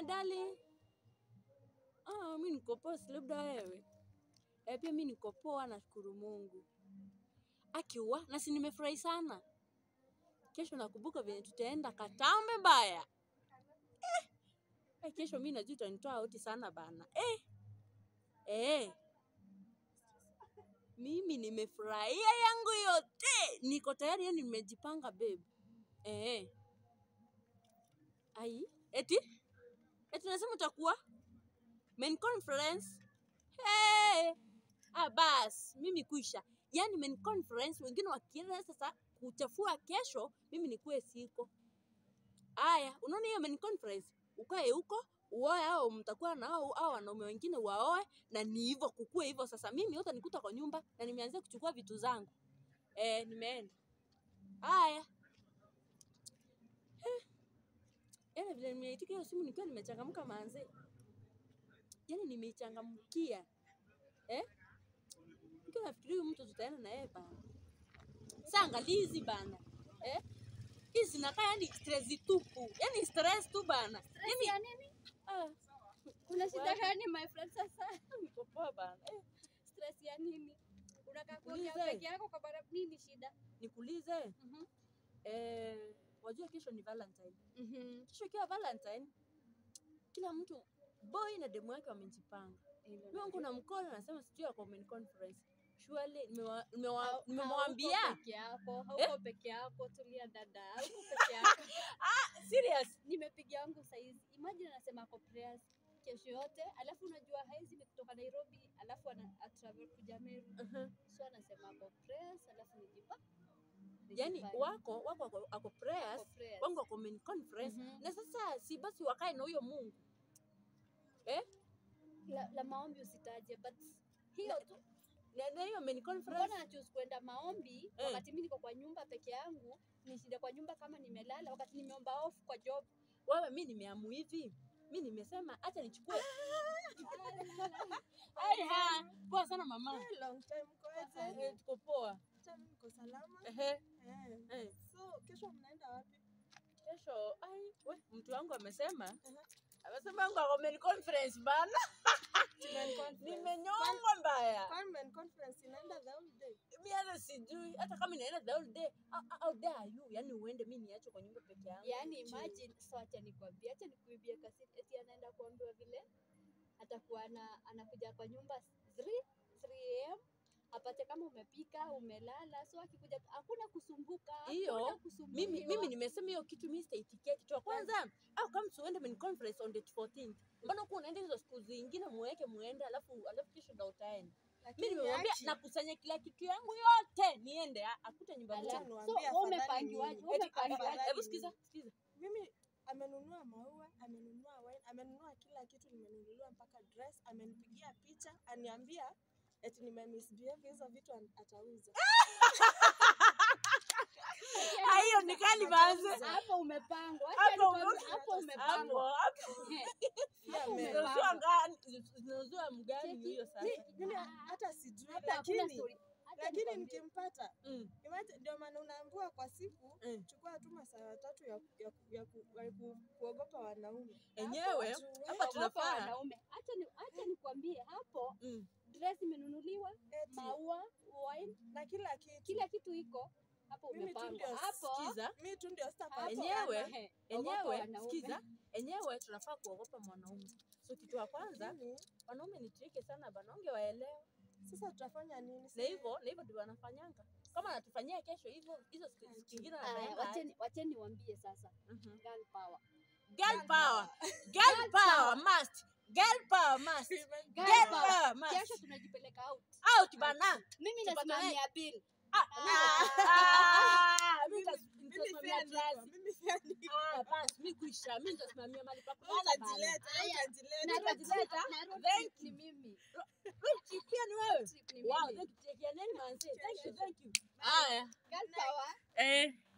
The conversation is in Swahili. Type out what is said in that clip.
dali. Ah, mi niko poa, si labda wewe. Eh, pia mi niko poa, nashukuru Mungu. Akiwa na si nimefurahi sana. Kesho nakumbuka venye tutaenda Katambe baya. Eh, eh, kesho mi najua utanitoa auti sana bana. Eh, eh. Mimi nimefurahia yangu yote, niko tayari, yani nimejipanga babe. Eh. Ai, eti eti nasema utakuwa main conference. Hey! Ah, bas mimi kuisha, yani main conference, wengine wakienda sasa kuchafua kesho, mimi nikuwe siko. Aya, unaona hiyo main conference, ukae huko uoe au mtakuwa na au au wanaume wengine waoe, na ni hivyo kukue hivyo. Sasa mimi yote nikuta kwa nyumba na nimeanzia kuchukua vitu zangu eh, nimeenda. Aya, yani vile nimeitika hiyo simu nikiwa nimechangamka manze, yani nimeichangamkia eh, nikiwa nafikiria huyu mtu tutaenda na yeye bana. Sasa angalia hizi bana eh, hizi zinakaa yani stress tupu, yani stress tu bana. Stress ya nini? Ah, Kuna shida Wapi? gani my friend sasa? niko poa bana eh, Stress ya nini? Unakaa kuongea Ulize. peke yako kwa bara nini shida? nikuulize Mhm. eh, wajua kesho ni Valentine. Mhm. Kesho ikiwa Valentine, kila mtu boy na demu yake wamejipanga. Mimi wangu na mkono nasema sijui ako main conference. Surely nimewa- nimewa- Hau- nimemwambia hauko peke yako, hauko peke yako, tulia dada, hauko peke yako. serious. Nimepiga wangu saizi. Imagine anasema ako prayers kesho yote, alafu unajua haizi ni kutoka Nairobi, alafu ana a travel kuja Meru. Uh-huh. So anasema ako prayers, alafu nijipa. Yani nijipange. wako wako ako, ako prayers, Ako prayers. wangu ako main conference Mhm. na sasa si basi wakae na huyo Mungu eh? la, la maombi usitaje, but hiyo tu na, na hiyo main conference mbona choose kwenda maombi Eh. wakati mimi niko kwa nyumba peke yangu, nishinde kwa nyumba kama nimelala, wakati nimeomba off kwa job. wewe, mi nimeamu hivi, mi nimesema acha nichukue. Aiha, poa sana mama. Eh, long time mkoaje? Eh, tuko poa. Acha mimi niko salama. Ehe, Eh. eh. So kesho mnaenda wapi? Kesho ai, we, mtu wangu amesema Aha. amesema wangu ako main conference bana, Tumen conference. nimenyongwa mbaya. Kwani men conference inaenda the whole day? Mi hata sijui hata kama inaenda the whole day how- how dare you, yani uende mi niache kwa nyumba peke yangu. Yani Chill. imagine, so acha nikwambie, acha nikuibie kasi, eti anaenda kuambiwa vile atakuwa ana, anakuja kwa nyumba 3 3 am apate kama umepika umelala, so akikuja hakuna kusumbuka, Hiyo, hakuna mimi kusumbuliwa. mimi nimesema hiyo kitu mimi sitaitikia kitu ya kwanza au kama tuende main conference on the 14th mbona kuwa unaenda hizo siku zingine muweke muende alafu alafu kesho ndo utaenda mimi Lakini nimemwambia Achi, nakusanya kila kitu yangu yote niende a- akute nyumba Ala, moja Acha so niwaambie wewe afadhali umepangiwaje? nini. Wewe Eti, umepangiwaje? afadhali hebu nini. sikiza sikiza mimi amenunua maua, amenunua wine, amenunua kila kitu, nimenunuliwa mpaka dress, amenipigia picha, aniambia eti nimemisbehave hizo vitu an- atauza. Ah, hiyo ni kali manze Hapo umepangwa, acha hapo nikwambie, hapo hapo umepangwa. hapo Eh, Pia hapo ame- umepangwa. zinauziwa ngani zinauziwa mgani Cheki, hiyo sasa Mi- Mimi hata sijui, Hapa hakuna lakini story. Acha lakini nikwambie. nikimpata Mm, imagine, ndio maana unaambiwa kwa siku mm. chukua tu masaa tatu ya, ya, ya, ku- ya ku, kuogopa wanaume enyewe Watu hapa Ogopa tunafaa wanaume. Acha ni acha nikwambie hapo Mm. dress imenunuliwa, eti, maua, wine, na kila kitu kila kitu iko hapo Mimi tu umepangwa. ndio Hapo sikiza mi tu ndio sita hapo, Enyewe, ehe, ogopa enyewe wanaume. sikiza enyewe tunafaa kuogopa mwanaume so kitu ya kwanza Lakini, wanaume ni trike sana bana ungewaelewa sasa tutafanya nini? na Si- hivyo na hivyo ndio wanafanyanga kama anatufanyia kesho hivyo hizo siku siku ingine Aya, anaenda wacheni wacheni niwaambie sasa. Mhm. Girl power. girl power girl power must girl power must Girl girl power. power must Kesho tunajipeleka out. out bana Mimi Tupatane. nasimamia bill. Ah, ah, mimi nitas- Mimi nitasimamia pia niko, kazi. mimi pia niko. Ah, basi mimi kuisha mimi nitasimamia mali pa Wewe kulala bana. utajileta, wewe Aya, utajileta. Na road trip- na road Thank trip ni mimi. Road pia ni wewe Trip ni wow mimi. thank you take care nani manzi thank you thank you haya Girl power. eh